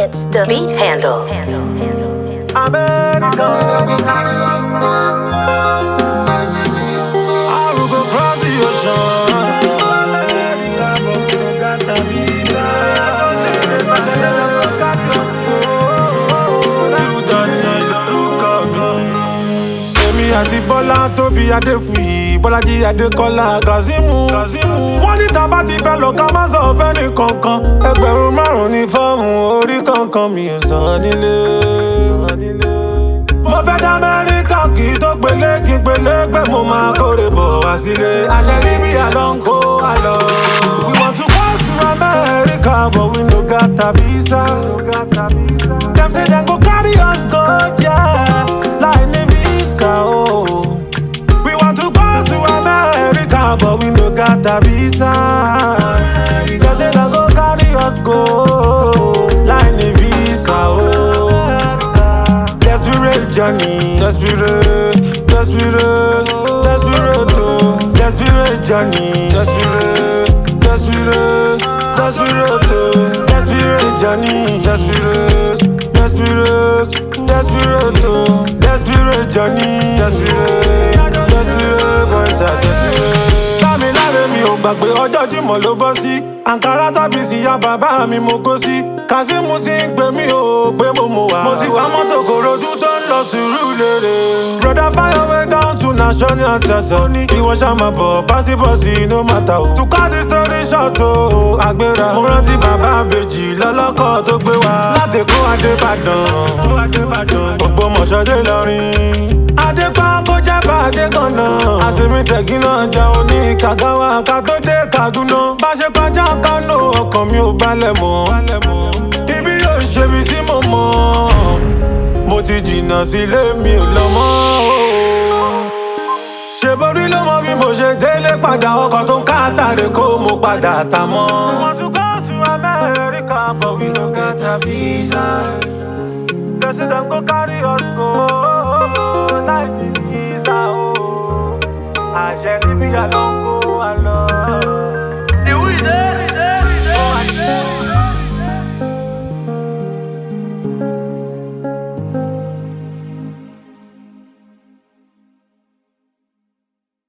It's the beat handle. I will go cross the ocean. You don't change the look of me. Èmi àti Bọ́lá tóbi Adéfúyì, Bọ́lájí Adékọ́lá Kazeemu. Wọ́n ní tá bá ti fẹ́ lọ ká má sọ fẹ́ni kankan. Ẹgbẹ̀rún márùn-ún ní fọ́ọ̀mù orí kankan mi ò sàn nílé. Mo fẹ́ dá Amẹ́ríkà kì í tó pélé kí n pélé pé mo máa kórè bọ̀ wá sílé. Àṣẹ níbi àlọ́ ń kó àlọ́. We want to go to America but we no got a visa. Dem say dem go carry us go yeah, láì ní visa o. Oh. We want to go to America but we no got a visa. Dem say dem go carry us go láì ní visa o. Oh. Desperate journey, desperate, desperate, desperate, oh. Desperate journey, desperate, desperate, desperate, oh. Desperate journey, desperate, desperate, desperate, oh. Desperate journey, desperate, desperate, boys are desperate. Dámiláre mi ò gbàgbé ọjọ́ Jímọ̀ ló bọ́ sí. Àǹkárá tàbí síyá bàbá mi mo kó sí. Kazeemu ti ń pè mí o pé mo mọ̀ wá. Mo ti wá mọ́tò kòròdú tó ń lọ sùúrù lérè. Broda fire way down to national anthem. Ní ìwọ ṣá máa bọ̀ básíbọ̀sì no matter o. To cut the story short o, àgbéra. Mo rántí bàbá àbèjì lọ́lọ́kọ̀ tó gbé wa. Láti kó Adébàdàn. Ògbómọ̀ṣọ́ dé lọ́rin. Adépa kó jẹ́ bàdé kan náà. Àsèmi tẹ̀gí náà jẹun ní Kàgáwá ká tó dé Kaduna. Bá ṣe kọjá Kánò ọkàn mi ò balẹ̀ mọ́. Ibi yóò ṣe ibi tí mo mọ̀. Mo ti jìnnà sílé mi ò lọ mọ́. Ṣé borí ló mọ bí mo ṣe délé padà ọkọ̀ tó ń káàtàrè kó mo padà tà mọ́. Want to go to America but we no get a visa. They say dem go carry us go láì ní visa o. Àṣẹ níbi àlọ́